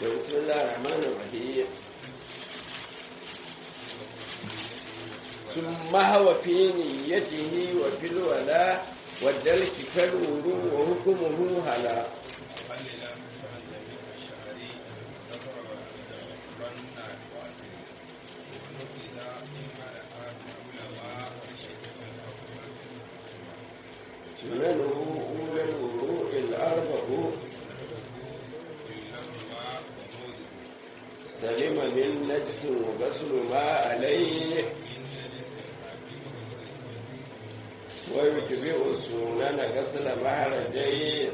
بسم الله الرحمن الرحيم ثم هو في نيته وفي الولاء والدلك كالورو وحكمه هلا سننه أولى الوضوء الأربع سلم من نجس وغسل ما عليه ويتبع السنن غسل مهرجين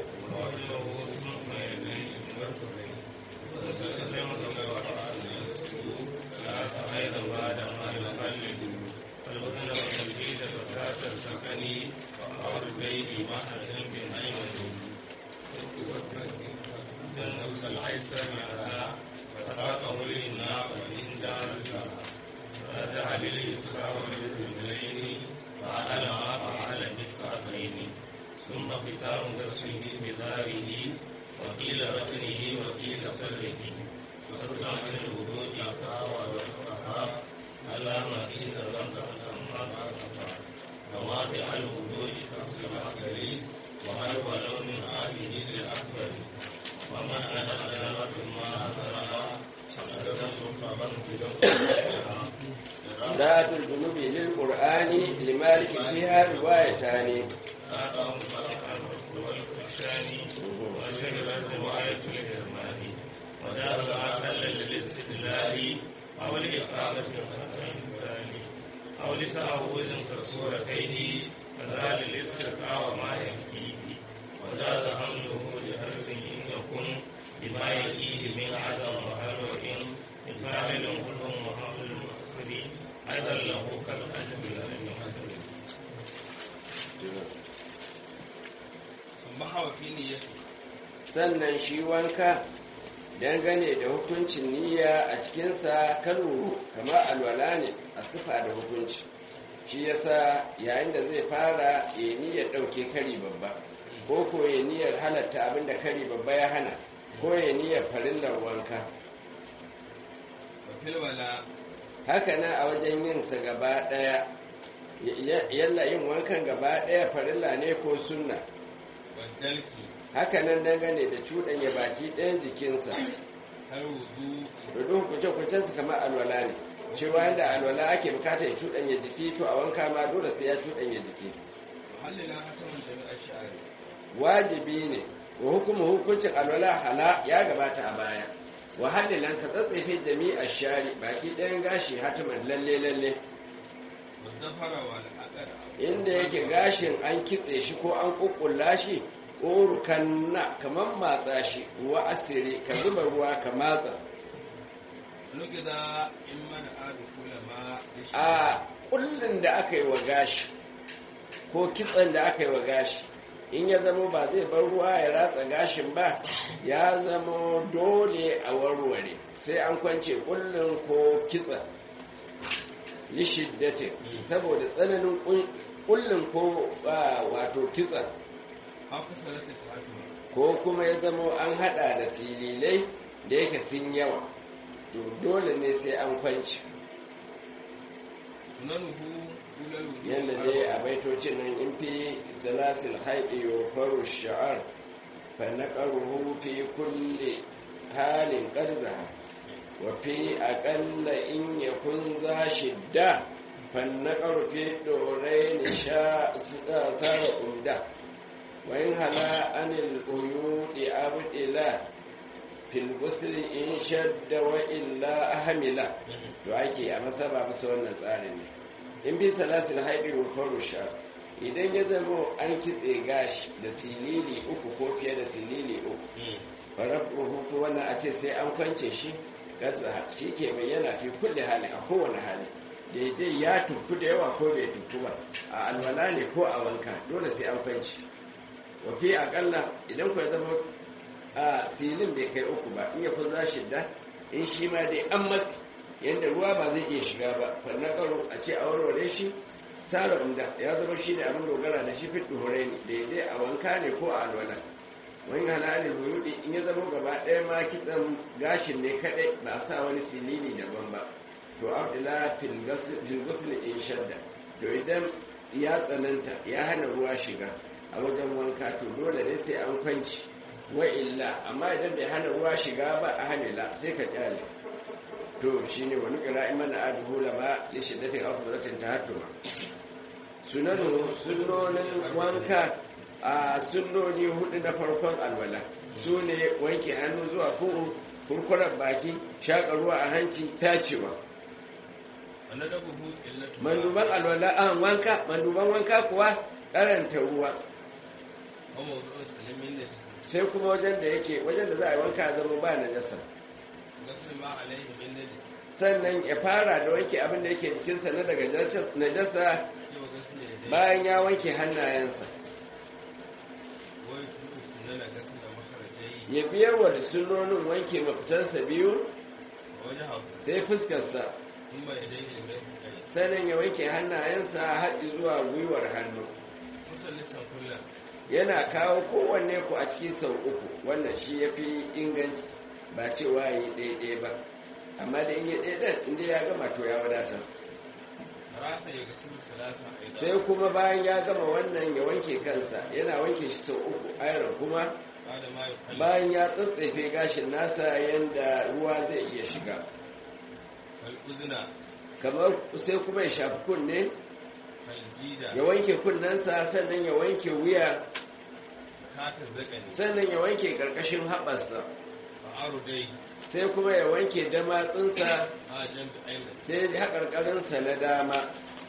فساقه للنار وإن دارك فرجع بالإسراء والرجلين فعل ما فعل بالساقين ثم ختام غسله بظهره وقيل ركنه وقيل سره وأسلم من الوضوء أقوى والفقهاء على ما إذا رزق كما كما فعل الوضوء كسر الأصغر وهل ولو من هذه الأكبر ومن أنا أدارة ما أدرها ذات الجنوب للقرآن لمالك فيها روايتان ساقهم ملكا والخشان وشهرت رواية الهرمان وجاز أقل للاستدلال أو لإقامة الثاني أو لتأول كسورتين كذلك الاسترقاء وما يكفيه وجاز حمله لحرف إن يكن بما يكيه من عدم وهل وإن إكرام كل محمد المقصد أيضا له كالأجب لم يقدر ثم هو في نيته sannan shi wanka dangane da hukuncin niyya a cikinsa kaluru kamar alwala ne a sifa da hukunci shi yasa yayin da zai fara ya niyyar ɗauke kari babba ko ko ya niyyar halatta abinda kari babba ya hana ko ya niyyar farillar wanka wa fil wala haka nan a wajen yinsa gaba ɗaya yalla yin wankan gaba ɗaya farilla ne ko sunna wa dalki haka nan dangane da cuɗanya baki ɗayan jikinsa kar wudu rudun kuce-kucensu kamar alwala ne cewa yadda alwala ake bukata ya cuɗanya jiki to a wanka ma dole sai ya cuɗanya jiki muhallila hataman jami'ar sha'ari wajibi ne wa hukumu hukuncin alwala hala ya gabata a baya wa hallilan ka tsatsefe jami'a shari baki ɗayan gashi hatiman lalle lalle wa zafara wa al'adar inda yake gashin an kitse shi ko an kukkulla shi urukan na kamar matsa shi ruwa asiri ka zuba ruwa ka matsa nugida in mana adu kula ma da shi a kullun da aka yi wa gashi ko kitsen da aka yi wa gashi in ya zama ba zai bar ruwa ya ratsa gashin ba ya zama dole a warware sai an kwance kullun ko kitsen lishiddatin saboda tsananin kullun ko ah, wato kitsen haka salata fatima ko kuma ya zama an hada da sililai da yake sun yawa to dole ne sai an kwanci sunanuhu kulal wudu yadda dai a baitocin nan in fi zalasil haɗi wa faru sha'ar fa na ƙaruhu fi kulle halin ƙarza wa fi aƙalla in ya kun za shidda fa na ƙarfi ɗorai ni sha tsara umda wa in hala anil uyudi abdila fil gusli in shadda wa illa ahmila to ake a masaba bisa wannan tsarin ne in bi salasil haɗi wa faru sha idan ya zama an kitse gashi da silili uku ko fiye da silili uku farafu hutu wannan a ce sai an kwance shi gaza shi ke bayyana fi kulle hali a kowane hali daidai ya tuku da yawa ko bai tuku ba a alwala ne ko a wanka dole sai an kwance wafi akalla idan ku ya zama a silin bai kai uku ba in ya kun za shidda in shi ma dai an matsi yadda ruwa ba zai iya shiga ba fannakaro a ce a warware shi tsara umda ya zama shi ne abin dogara da shi fit duhurai ne daidai a wanka ne ko a alwala wani halalin ruyudi in ya zama gaba ɗaya ma kitsan gashin ne kaɗai ba a sa wani silili daban ba to abdula filgusul in shadda to idan ya tsananta ya hana ruwa shiga a wajen wanka to dole ne sai an kwanci wa illa amma idan bai hana ruwa shiga ba a hamila sai ka kyale to shine wani kira imana aduhu lama li shiddatin afdalatin tahattuma sunanu sunnonin wanka a sunnoni hudu na farkon alwala su ne wanke hannu zuwa kuru kurkurar baki shaƙa ruwa a hanci tacewa wanda da buhu illatu manduban alwala an wanka manduban wanka kuwa karanta ruwa wa mawdu'un salimin da sai kuma wajen da yake wajen da za a yi wanka zama ba najasa gasul ma alaihi min najis sannan ya fara da wanke abin da yake jikinsa na daga najasa yau gasul ya dai bayan ya wanke hannayensa wai tudu sunana gasul da makarajai ya biyar wa da sunnonin wanke mafitansa biyu wajen haku sai fuskarsa in bai dai ne mai kai sannan ya wanke hannayensa haɗi zuwa gwiwar hannu musallisan kullum yana kawo kowanne ku a cikin sau uku wannan shi ya fi inganci ba cewa yi ɗaiɗai ba amma da in yi ɗaiɗan inda ya gama to ya wadatar rasa ya gasul salasa aidan sai kuma bayan ya gama wannan ya wanke kansa yana wanke shi sau uku ayar kuma ba da ma yukalli bayan ya tsatsefe gashin nasa yadda ruwa zai iya shiga wal uzna kamar sai kuma ya shafi kunne wal jida ya wanke kunnensa sannan ya wanke wuya kata zakani sannan ya wanke ƙarƙashin haɓarsa fa'aru dai sai kuma ya wanke damatsinsa a jambi aidan sai haƙarƙarinsa na dama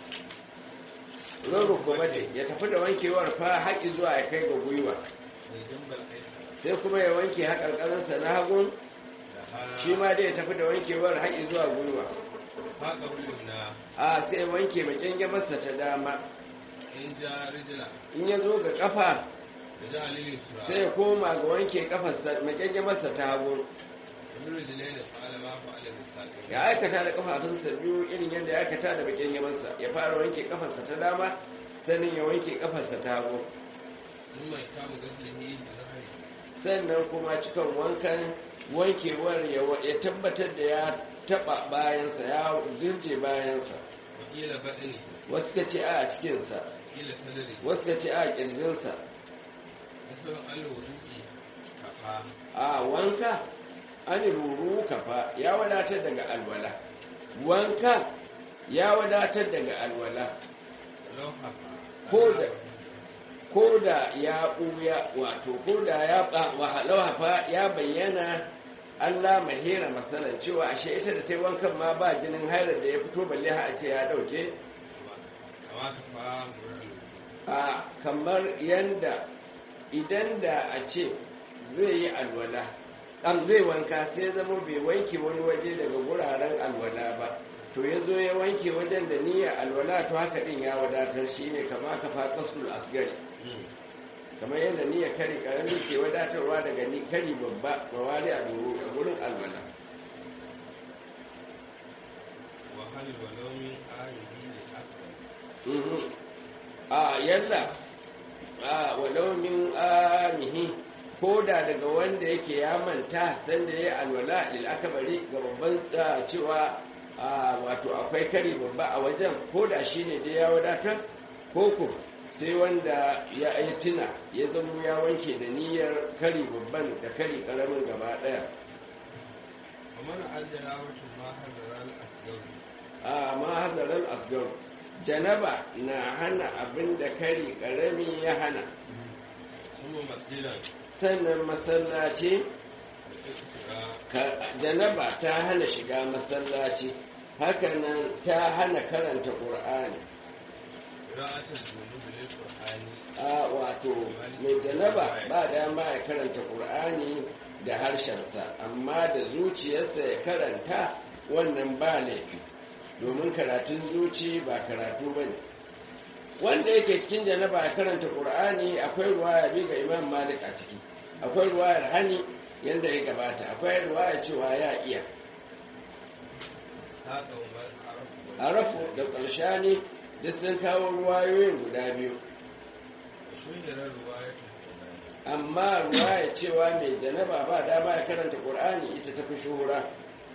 roro kuma ce ya tafi da wankewar fa haƙi zuwa ya kai ga gwiwa mai jambal aisa sai kuma ya wanke haƙarƙarinsa na hagun da ha shi ma dai ya tafi da wankewar haƙi zuwa gwiwa saƙa wulim na a sai wanke makyange masa ta dama in ja rijila in ya zo ga kafa da ja alilin sura sai ya koma ga wanke kafarsa makyange masa ta hagu wani rijilai da fa'ala ma fa'ala da saƙa ya aikata da kafafunsa biyu irin yadda ya aikata da makyange masa ya fara wanke kafarsa ta dama sannan ya wanke kafarsa ta hagu in mai kama gaslihi da zahari sannan kuma cikin wankan wankewar ya wa- ya tabbatar da ya taba bayansa ya dirje bayansa wakila baɗini wasu ka ce a cikinsa wakila sadari wasu ka ce a kirjinsa wasu alwudu'i kafa a wanka an ruru kafa ya wadatar daga alwala wanka ya wadatar daga alwala lauha Ko da- ko da ya ɓuya wato ko da ya hafa ya bayyana Allah mahira masalan cewa ashe ita da ta yi wankan ma ba jinin hairar da ya fito balle ha a ce ya ɗauke kama kafa murar a kamar yanda idan da a ce zai yi alwala ɗan zai wanka sai zama bai wanke wani waje daga wuraren alwala ba to ya zo ya wanke wajen da niyya alwala to haka ɗin ya wadatar shi ne kama kafa kasul asgari kamar yadda niyya kari karami ke wadatarwa daga ni kari babba mawali a doro a gurin alwala wahalin walaumin arihi da akbar Mhm. a yalla a walau min amihi ko da daga wanda yake ya manta sanda ya yi alwala lil akabari ga babban da cewa a wato akwai kari babba a wajen ko da shi ne dai ya wadatar ko ko sai wanda ya yi tuna ya zama ya wanke da niyyar kari babban da kari karamin gaba daya kamar aljala wata ma hadarar asgar a mahadarar asgar janaba na hana abin da kari karami ya hana kuma masjidan sannan masallaci da iktira ka- janaba ta hana shiga masallaci hakanan ta hana karanta ƙur'ani ra'atar zunubi lil qur'ani a wato mai janaba ba dama ya karanta ƙur'ani da harshensa amma da zuciyarsa ya karanta wannan ba laifi domin karatun zuci ba karatu ba ne wanda yake cikin janaba ya karanta ƙur'ani akwai ruwaya bi ga imam malik a ciki akwai ruwayar hani yadda ya gabata akwai ruwaya cewa ya iya saƙa umar arafu wa arafu da ƙarshani duk sun kawo ruwayoyin guda biyu shuhirar ruwayatul qur'ani amma ruwaya cewa mai janaba ba dama ya karanta qur'ani ita tafi shuhura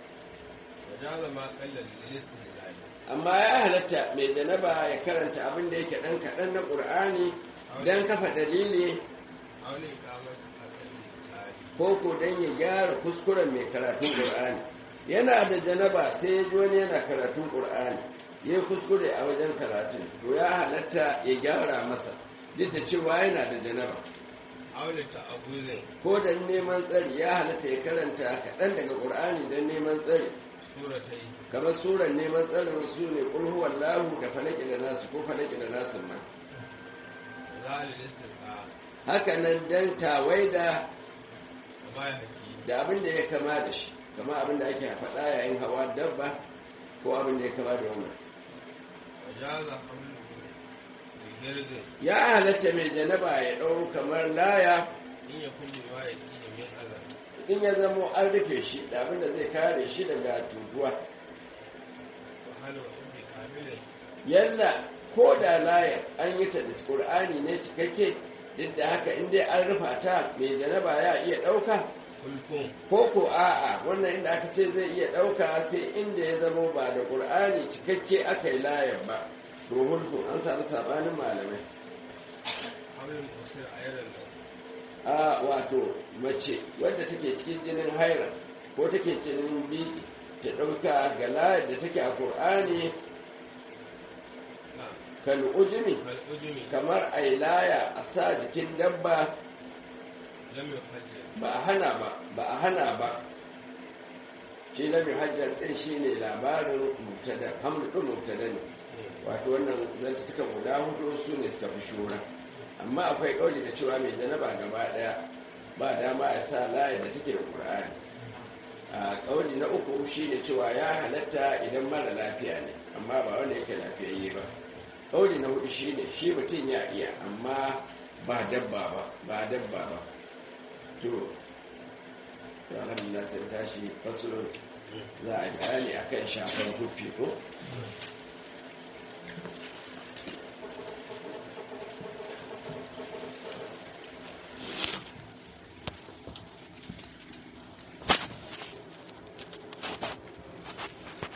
وجاز ما قل للاستدلال amma ya halatta mai janaba ya karanta abin da yake dan kaɗan na qur'ani dan kafa dalili أو لإقامة أقل التالي ko ko dan ya gyara kuskuren mai karatun qur'ani yana da janaba sai ya ji wani yana karatun qur'ani ya kuskure a wajen karatun to ya halatta ya gyara masa duk da cewa yana da janaba أو لتعوذ ko dan neman tsari ya halatta ya karanta kaɗan daga ƙur'ani don neman tsari سورتين kamar suran neman tsarin su ne ƙulhuwar lahu da falaki da nasu ko falaki da nasu ma وذا للاستسقاء haka nan dan tawaida وما يحكي da abin da ya kama da shi kama abin da ake faɗa yayin hawa dabba ko abin da ya kama da wannan وجاز حمله بجرز ya halatta mai janaba ya ɗau kamar laya إن يكون بما يأتيه من أذى in ya zamo an rufe shi da abin da zai kare shi daga tutuwa وهل وإن بكامل yalla ko da layar an yi ta da ƙur'ani ne cikakke duk da haka in dai an rufa ta mai janaba ya iya ɗauka قلتم ko ko a'a wannan inda aka ce zai iya ɗauka sai inda ya zama ba da ƙur'ani cikakke aka yi layar ba to hulku an samu sabanin malamai حمل المؤسر أيضا له a wato mace wadda take cikin jinin haira ko take cikin biki ta ɗauka ga layar da take a ƙur'ani نعم kan ujumi كالأجم kamar a yi laya a sa jikin dabba لم يحجر ba a hana ba ba a hana ba shi na hajjar ɗin shi ne labarin mubtada hamdu ɗin mubtada ne wato wannan zantuka guda hudu su ne suka fi shura amma akwai ƙauli da cewa mai janaba gaba ɗaya ba dama ya sa layar da take da ƙur'ani a ƙauli na uku shi ne cewa ya halatta idan mara lafiya ne amma ba wanda yake lafiyayye ba ƙauli na hudu shi ne shi mutum ya iya amma ba dabba ba ba dabba ba to to alhamdulillah sai tashi fasulun za a yi bayani akan shafar kufi ko